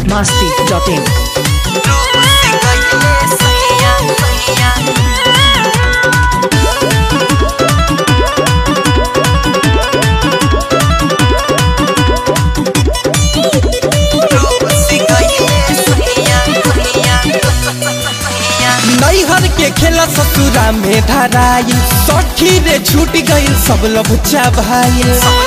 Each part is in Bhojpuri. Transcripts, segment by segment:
बिहार मस्ती डॉट इन नैहर के खेला ससुरा में धराई सखी रे छूट गईल सब लबुच्चा भाई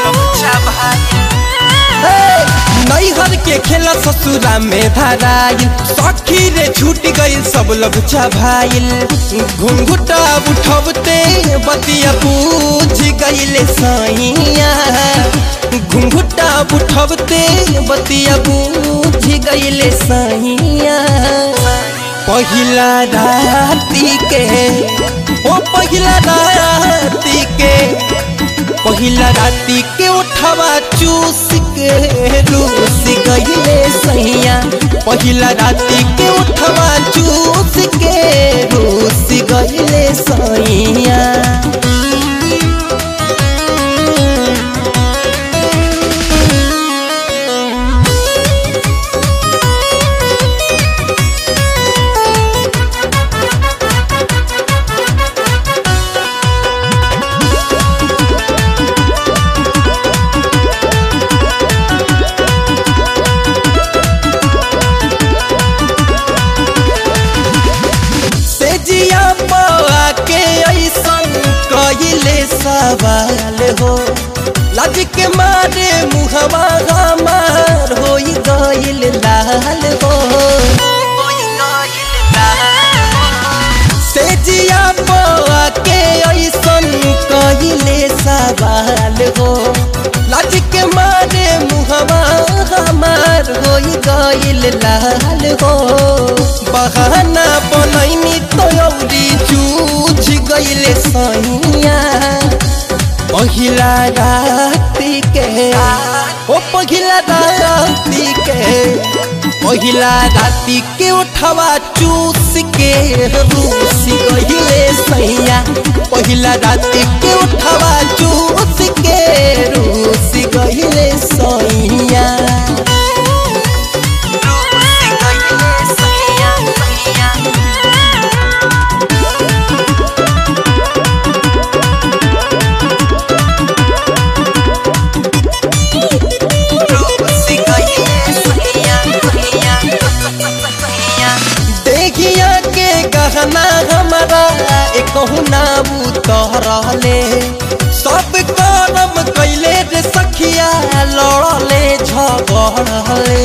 नैहर के खेला ससुरा में धराई सखी रे छूट गईल सब लबुच्चा भाई घुंघुटा उठबते बतिया पूछ गईल सैया घुंघुटा उठबते बतिया पूछ गईल सैया पहिला राती के ओ पहिला राती के पहिला राती के उठवा चूस के रूस गईले सैया पहिला राती के उठवा चूस के रूस गईले सैया सेजिया पवा के ऐसन कइले सवाल हो लाज के मारे मुहवा हमार होई गइल लाल हो सेजिया पवा के ऐसन कइले सवाल हो लाज के मारे मुहवा हमार होई गइल लाल हो बहाना बनैनी तौरी जूझ गइले सैया पहिला राती के ओ पहिला राती के पहिला राती के उठवा चूस के रूस गइले सैया पहिला राती के उठवा चूस के रूस गइले सैया देखिया के गहना हमारा एक ना उतरले सब करम कैले रे सखिया लड़ले झगड़ले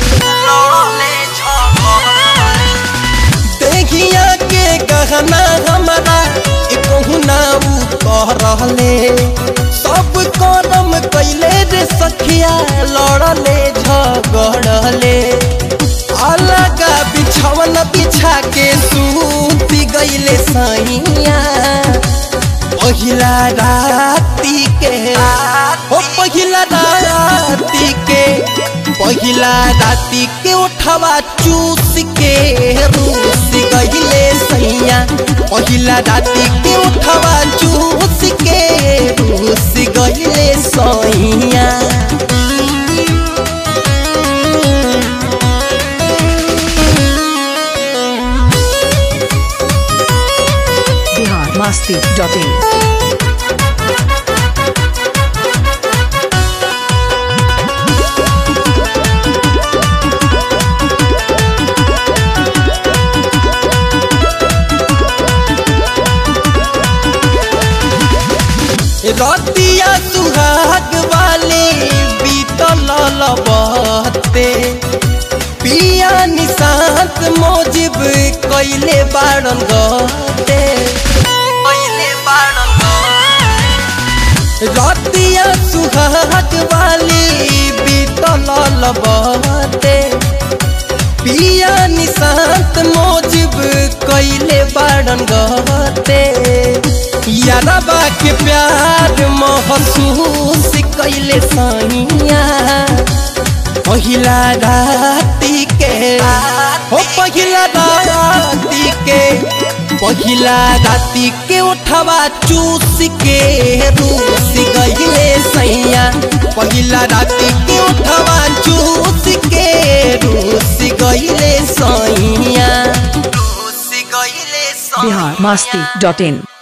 देखिया के गहना हमारा एक ना उतरले सब करम कैले रे सखिया लड़ले झगड़ले अलग बिछवन बिछा के सूती गईले सैया पहिला राती के ओ पहिला राती के पहिला राती के उठवा चूस के रूस गईले सैया पहिला राती के उठवा चूस के रूस गईले सैया बिहार मस्ती डॉट इन रतिया सुहाग वाले बीतल लबते पिया निशांत मोजिब कैले बाड़न गते रतिया सुहाग वाली बीतल लबते पिया निशांत मोजिब कैले बाड़न गते यारबा के प्यार महसूस कैले सैया पहिला राती के हो पहिला राती के पहिला राती के उठवा चूस के रूस गईले सैया पहिला राती के उठवा चूस के रूस बिहार मस्ती डॉट इन